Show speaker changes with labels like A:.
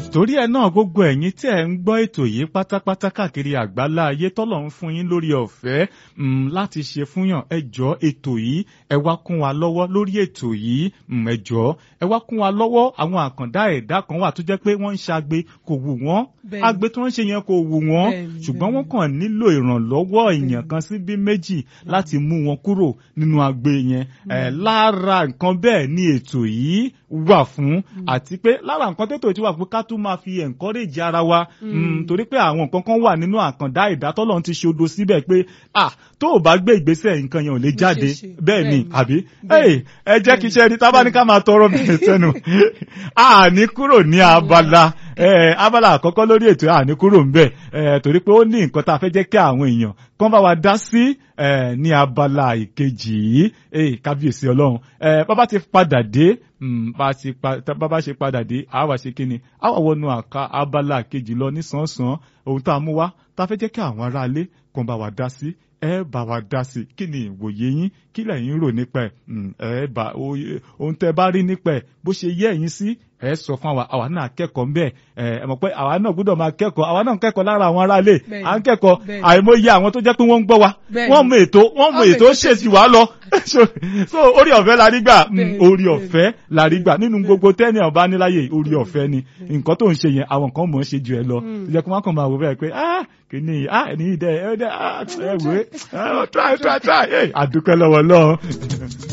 A: torí ẹ náà gbogbo ẹ̀yin tí ẹ ń gbọ́ ètò yìí pátápátá káàkiri àgbálá ayé tọ́lọ̀ ń fún yín lórí ọ̀fẹ́ láti ṣe fúnyàn ẹ jọ̀ọ́ ètò yìí ẹ wá kún wa lọ́wọ́ lórí ètò yìí ẹ jọ̀ọ́ ẹ wá kún wa lọ́wọ́ àwọn àkàndá ẹ̀dá kan wà tó jẹ́ pé wọ́n ń ṣagbe kò wù wọ́n agbe tó ń ṣe yẹn kò wù wọ́n ṣùgbọ́n wọ́n kàn nílò ìrànlọ́wọ́ èèyàn kan sí bí méjì láti mú wọn kúrò nínú agbe yẹn lára nǹkan bẹ́ẹ̀ ni ètò yìí wà fún àti pé lára nǹkan tètò yìí wà fún ká tún máa fi encourage ara wa torí pé àwọn nǹkan kan wà nínú àkàndá ìdátọ́lọ́run ti ṣe odo síbẹ̀ pé ah tó o bá gbé ìgbésẹ̀ nǹkan yẹn ò lè jáde bẹ́ẹ̀ ni àbí ẹ jẹ́ kí iṣẹ́ rí tábà ní ká máa tọrọ bẹ̀rẹ̀ sẹ́nu àní kúrò ní abala abala àkọ́kọ́ lórí ètò àní kúrò ńbẹ̀ torí pé ó ní nǹkan tá a fẹ́ jẹ́ kí àwọn èèyàn kán bá wa dá sí ní abala ìkejì yìí kábíyèsí ọlọ́run bàbá ti padà dé bàbá ṣe padà dé àwa ṣe kí ni àwa wọnú àka abala kejì lọ nísànsán ohun tá a mú wá tá a fẹ́ jẹ́ kí àwọn aráalé kán bá wa dá sí ẹ bá wa dá sí kí ni ìwòye yín kí lẹ̀yin rò nípa ẹ̀ ẹ bá ohun tẹ́ bá rí nípa ẹ̀ bó ṣe yẹ ẹ̀yin sí ẹ sọ fún àwa àwa náà kẹ́kọ̀ọ́ ń bẹ̀ ẹ mọ̀ pé àwa náà gbọ́dọ̀ máa kẹ́kọ̀ọ́ àwa náà ń kẹ́kọ̀ọ́ lára àwọn aráalé à ń kẹ́kọ̀ọ́ àìmọye àwọn tó jẹ́ pé wọ́n ń gbọ́ wa wọ́n mọ ètò wọ́n mọ ètò ṣèṣì wá lọ so orí ọ̀fẹ́ la rí gbà orí ọ̀fẹ́ la rí gbà nínú gbogbo tẹ́ni ọba níláyè orí ọ̀fẹ́ ni nǹkan tó ń ṣe yẹn àwọn kan mọ̀ ń ṣe jù ẹ lọ tó jẹ́ kó wọ́n kàn máa wò bẹ́ẹ̀ pé ah kìíní ah ẹni dẹ ẹ dẹ ah ẹ wé try try try àdúpẹ́ lọ́wọ́ lọ́wọ́.